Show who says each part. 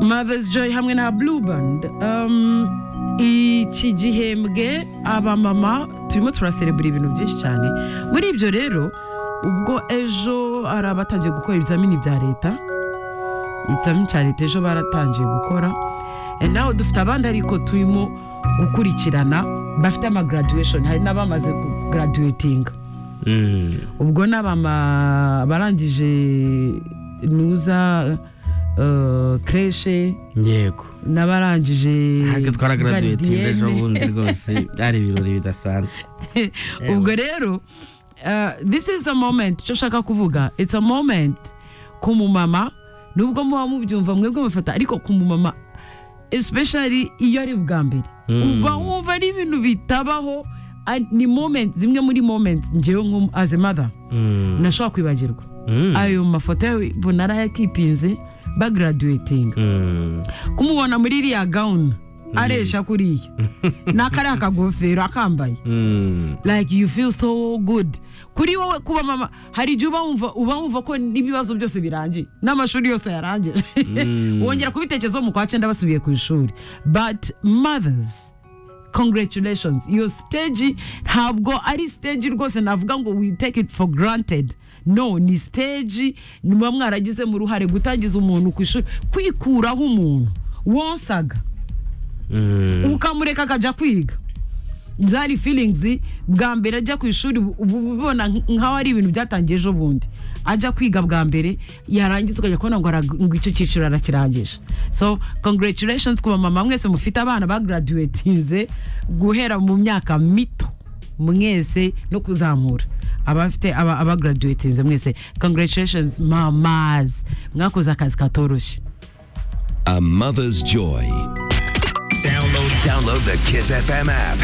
Speaker 1: mother's joy hamwe na blue band Um, iki gihembwe abamama turimo turaserebura ibintu byinshi cyane muri ibyo rero ubwo ejo hari abatangiye gukora ibizamini bya leta ikizamini cya leta ejo baratangiye gukora Eh, nawe dufite abandi ariko turimo gukurikirana bafite ama graduation hari n'abamaze graduating ubwo ni abama barangije nuza eh, kreshe
Speaker 2: yego
Speaker 1: n'abarangije
Speaker 2: ntabwo twaragraduatinze ejo
Speaker 1: garidienne.
Speaker 2: bundi rwose byari ibirori bidasanzwe
Speaker 1: ubwo rero eh, this is a moment icyo nshaka kuvuga it's a moment ku mumama nubwo muba mubyumva mwebwe mufata ariko ku mumama especially iyo ari ubwa mbere
Speaker 2: Mm.
Speaker 1: uba wumva ari ibintu bitabaho ah, ni moment zimwe muri moment ngewe nko as a mother
Speaker 2: Mm.
Speaker 1: nashobora kwibagirwa
Speaker 2: Mm.
Speaker 1: ayo mafoto yawe mbona arayakipinze bagaraduwetinga
Speaker 2: Mm.
Speaker 1: kumubona muri iriya gawuni aresha kuriya n'akariya akagofero akambaye
Speaker 2: Mm.
Speaker 1: like you feel so good kuri wowe kuba mama hari igihe uba wumva uba wumva ko n'ibibazo byose birangiye n'amashuri yose yarangije
Speaker 2: Mm.
Speaker 1: wongera kubitekerezaho mu kwa cyenda basubiye ku ishuri but mothers congratulations iyo stage ntabwo ari stage rwose navuga ngo we take it for granted no ni stage muba mwaragizemo uruhare gutangiza umuntu ku ishuri kwikuraho umuntu wonsaga
Speaker 2: Mm.
Speaker 1: ukamureka akajya kwiga zari feelings bwa mbere ajya ku ishuri ubu- ubu ubibona nk- nkaho ari ibintu byatangiye ejo bundi ajya kwiga bwa mbere yarangiza ukajya kubona ngo ara- ngo icyo cyiciro arakirangije so congratulations ku bamama mwese mufite abana bagraduatinze guhera mu myaka mito mwese no kuzamura abafite aba- abagraduatinze mwese congratulations mamas mwakoze akazi katoroshye
Speaker 3: A mother's joy.
Speaker 4: Download the Kiss FM app.